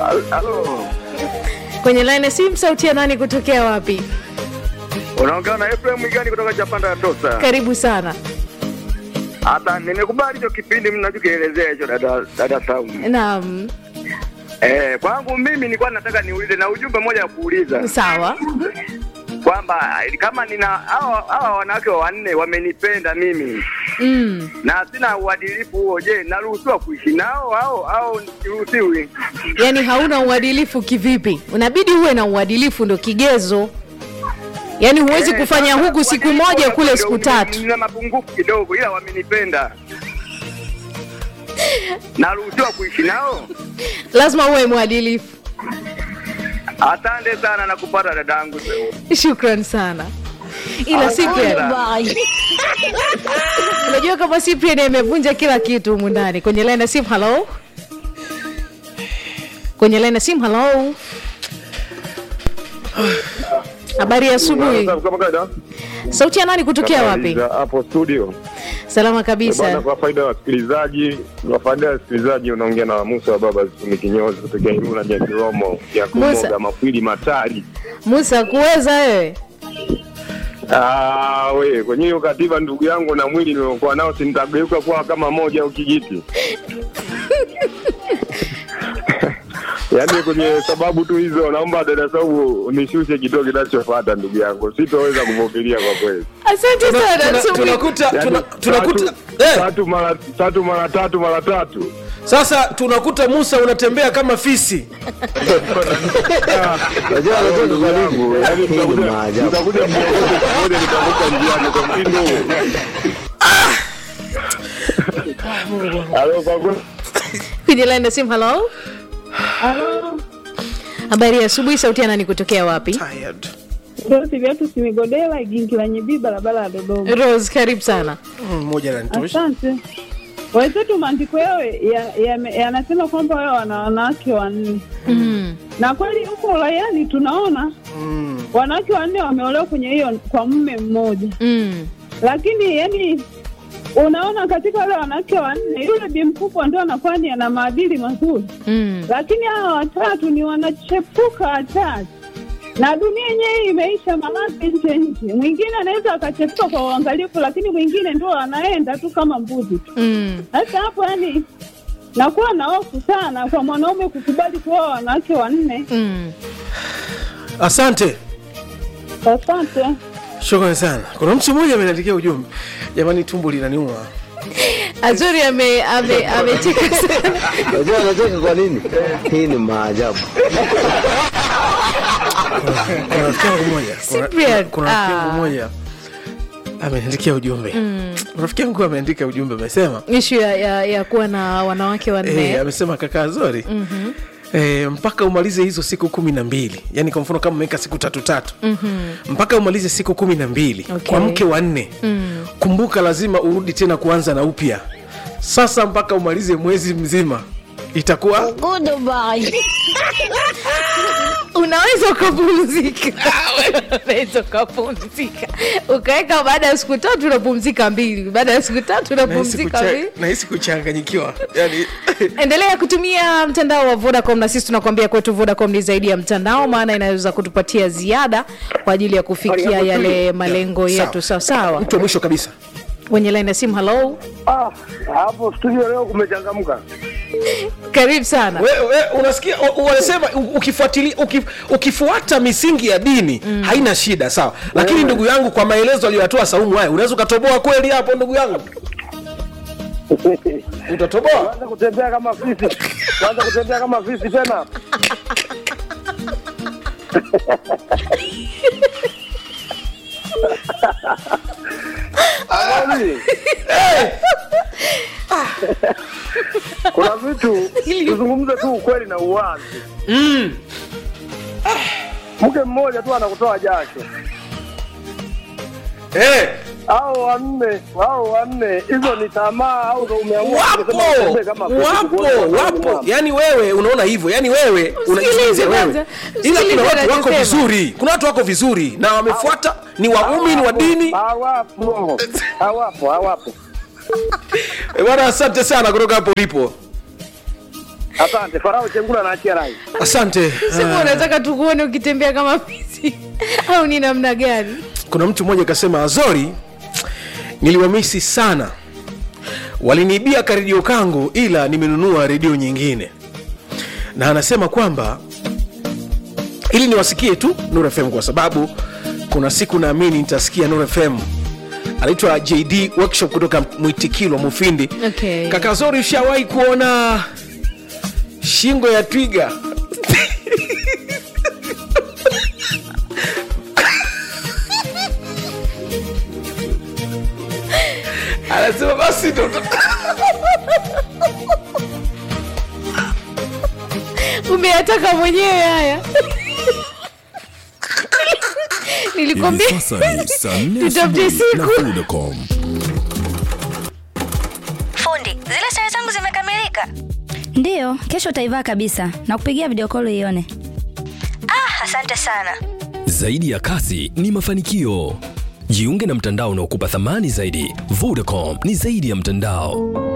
Halo, kwenye line ya simu sauti ya nani kutokea wapi unaongea na Ephraim Mwigani kutoka Chapanda ya Tosa. karibu sana Hata nimekubali hicho kipindi mnachokielezea hicho dada dada Saumu. naam Eh, kwangu mimi nilikuwa nataka niulize na ujumbe mmoja wa kuuliza sawa kwamba kama nina hawa hawa wanawake wanne wamenipenda mimi mm. na sina uadilifu huo, je, naruhusiwa kuishi nao au au siruhusiwi? yaani hauna uadilifu kivipi unabidi uwe na uadilifu ndo kigezo yaani huwezi Eh, kufanya sasa huku siku uadilifu moja huo kule ndio siku nina- tatu Nina mapungufu kidogo, ila wamenipenda. Naruhusiwa kuishi nao? lazima uwe mwadilifu Asante sana na kupata dadangu. shukran sana ila Cyprian, unajua kama Cyprian amevunja kila kitu humu ndani kwenye line ya simu halo kwenye line ya simu halo habari ya asubuhi Kama kawaida sauti ya nani kutokea wapi za hapo studio salama bwana, kabisa kwa faida ya wasikilizaji, kwa faida ya wasikilizaji, unaongea na Musa wa baba Zituni Kinyozi kutokea Ilula Nyakiromo ya Musa. kumoga mafwili matari. musa kuweza wewe Ah, we kwenye hiyo katiba, ndugu yangu, na mwili niliokuwa nao, si nitageuka kuwa kama moja au kijiti yaani kwenye sababu tu hizo, naomba dada Saubu nishushe kituo kinachofuata, ndugu yangu, sitoweza kuvumilia kwa kweli. asante sana Tuna- Asubuhi. tunakuta Yaani, tuna- tunakuta tatu, eh, tatu mara tatu mara tatu mara tatu sasa tunakuta Musa unatembea kama fisi Najua anatoka kwa nini? Yaani tutakuja- tutakuja miongozo pamoja nitavuka njiani kwa mtindo huo. Halo, kwa kweli. kwenye line ya simu halo habari ya asubuhi sauti ya nani kutokea wapi Tired. Rose viatu simigodela igingi la nyibii barabara ya Dodoma. rose karibu sana Mm, moja ananitosha Asante. Wenzetu maandiko yao yanasema ya, ya yanasema kwamba wao wana wanawake wanne mm. na kweli huko uraiani tunaona Mm, wanawake wanne wameolewa kwenye hiyo kwa mume mmoja, Mm. lakini yani unaona katika wale wanawake wanne yule bi mkubwa ndio anakuwa ni ana maadili mazuri, Mm. lakini hawa watatu ni wanachepuka watatu na dunia yenyewe imeisha maradhi nje nje. Mwingine anaweza akachepuka kwa uangalifu, lakini mwingine ndio anaenda tu kama mbuzi tu. Mm. Sasa hapo yani nakuwa na hofu sana kwa mwanaume kukubali kuoa wanawake wanne. Mm. asante Asante. shukrani sana kuna mtu mmoja ameniandikia ujumbe jamani tumbo linaniuma azuri ame- ame- amecheka sana Unajua anacheka kwa nini? Hii ni maajabu. kuna rafiki yangu moja kuna- Cyprian, kuna rafiki yangu ah. moja ameniandikia ujumbe rafiki yangu ameandika ujumbe amesema ishu ya, ya, ya kuwa na wanawake wanne Eh, amesema kaka Zori mm-hmm. E, mpaka umalize hizo siku kumi na mbili yani kwa mfano kama umeweka siku tatu tatu mm-hmm. mpaka umalize siku kumi na mbili Okay. kwa mke wa nne mm. kumbuka lazima urudi tena kuanza na upya sasa mpaka umalize mwezi mzima itakuwa unaweza ukapumzika unaweza ukapumzika ukaweka baada ya siku tatu unapumzika mbili baada ya siku tatu nahisi unapumzika kucha- mbili nahisi kuchanganyikiwa yani endelea kutumia mtandao wa vodacom na sisi tunakuambia kwetu vodacom ni zaidi ya mtandao maana inaweza kutupatia ziada kwa ajili ya kufikia yale malengo Sawa. yetu sawasawa mtu wa mwisho kabisa wenye laini ya simu halo Ah, hapo studio leo kumechangamka. karibu sana we, we, unasikia u- wanasema u- ukifuatilia ukif, ukifuata misingi ya dini mm. haina shida sawa lakini ndugu yangu kwa maelezo aliyoyatoa saumu haya unaweza ukatoboa kweli hapo ndugu yangu utatoboa Kwanza kutembea kama fisi. Kwanza kutembea kama fisi tena. Amani. Kuna vitu tuzungumze tu ukweli na uwazi. mm. Mke mmoja tu anakutoa jasho. eh, Hao wanne, hao wanne, hizo ni tamaa au ndo umeamua wapo kusema utembee kama fisi wapo kuona wanaume wapo mama? yani wewe unaona hivyo yani wewe unajisikiliza wewe kwanza. ila Sikiliza kuna watu wako anachosema. vizuri kuna watu wako vizuri na wamefuata ni waumini wa Hawapo, dini Hawapo, hawapo, hawapo. Eh, bwana asante sana kutoka hapo ulipo Asante. Farao Chengula naachia rai. asante Sema unataka tukuone ukitembea kama fisi au ni namna gani? kuna mtu mmoja akasema azori niliwamisi sana waliniibia karedio kangu ila nimenunua redio nyingine na anasema kwamba ili niwasikie tu Nuru FM kwa sababu kuna siku naamini nitasikia Nuru FM. Anaitwa JD Workshop kutoka Mwitikilwa Mufindi. Okay. Kaka Zori, ushawahi kuona shingo ya twiga? Anasema basi ndo Umeyataka mwenyewe haya. Nilikwambia Hivi sasa ni saa nne Tutafute asubuhi na siku. Vodacom. Fundi, zile sare zangu zimekamilika. Ndiyo, kesho utaivaa kabisa na kupigia video call ione. Ah, asante sana. Zaidi ya kasi ni mafanikio. Jiunge na mtandao unaokupa thamani zaidi. Vodacom ni zaidi ya mtandao.